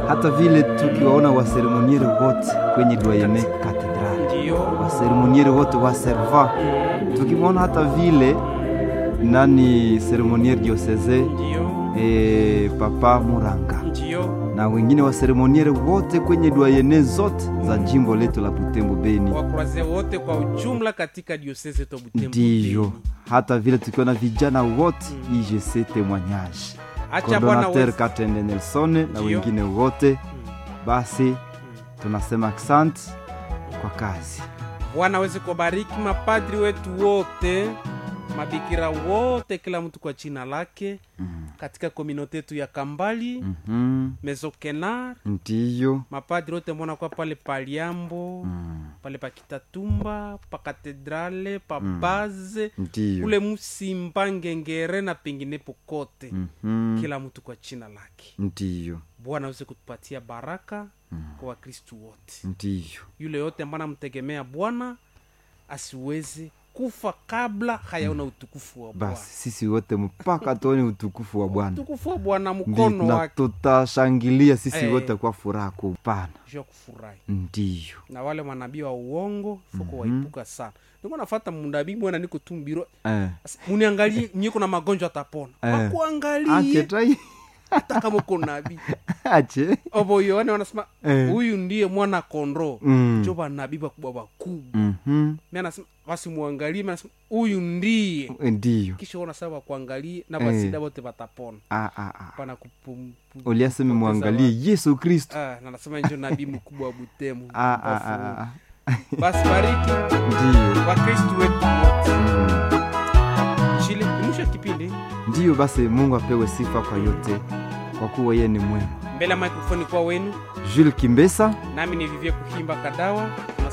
hata vile tukiwaona waseremoniere wote kwenye doyene katedrali, Ndio. waseremoniere wote wa serva, tukimwona hata vile nani seremoniere dioseze Ndio. e, papa Muranga Ndio. na wengine waseremoniere wote kwenye doyene zote za jimbo letu la Butembo Beni. Wakuraze wote kwa ujumla katika diosese to Butembo. Ndiyo, Beni. hata vile tukiona vijana wote IGC témoignage Acha Bwana coordinateur wewe. Katende Nelson na Ndiyo. wengine wote, basi tunasema asante kwa kazi. Bwana aweze kubariki mapadri wetu wote, mabikira wote, kila mtu kwa jina lake katika kominote yetu ya Kambali Mhm, Mezokenar, Ndiyo, mapadri wote mbona kwa pale Paliambo pale pa Kitatumba pa katedrale pa baze ndiyo, kule Musimba Ngengere na penginepo kote, Mhm, kila mtu kwa jina lake. ndiyo, Bwana aweze kutupatia baraka kwa Wakristu wote. ndiyo, yule yote ambaye anamtegemea Bwana asiweze kufa kabla hayaona utukufu wa Bwana. basi sisi wote mpaka tuone utukufu wa Bwana, Utukufu wa Bwana Ndi- mkono na wake tutashangilia sisi Eh. wote kwa furaha kupana. juu ya kufurahi. Ndiyo, Na wale manabii wa uongo foko waipuka sana. Niko nafata mnabii mwana niko tumbiro. eh, Muniangalie nyiko na magonjwa atapona. Eh. ache Wakuangalie tai hata kama uko nabii. ache Obo yoane wanasema Eh. huyu ndiye mwana kondoo. Mm. Jo banabii bakubwa bakubwa. Mhm, Mimi anasema basi muangalie, mimi anasema huyu ndiye ndiyo, kisha ona sawa wakuangalie na Eh. basida bote watapona ah, ah, ah. pana kupum- pu- uliaseme kupoteza mwangalie yesu kristo wa- Ah, na nasema njo nabii mkubwa wa butemu Ah, ah, ah, ah. basi bariki ndiyo wakristu wetu wote Mm. chile ni mwisho wa kipindi ndiyo basi mungu apewe sifa kwa yote kwa kuwa yeye ni mwema mbele ya mikrofoni kwa wenu jules kimbesa nami ni vivie kuhimba kadawa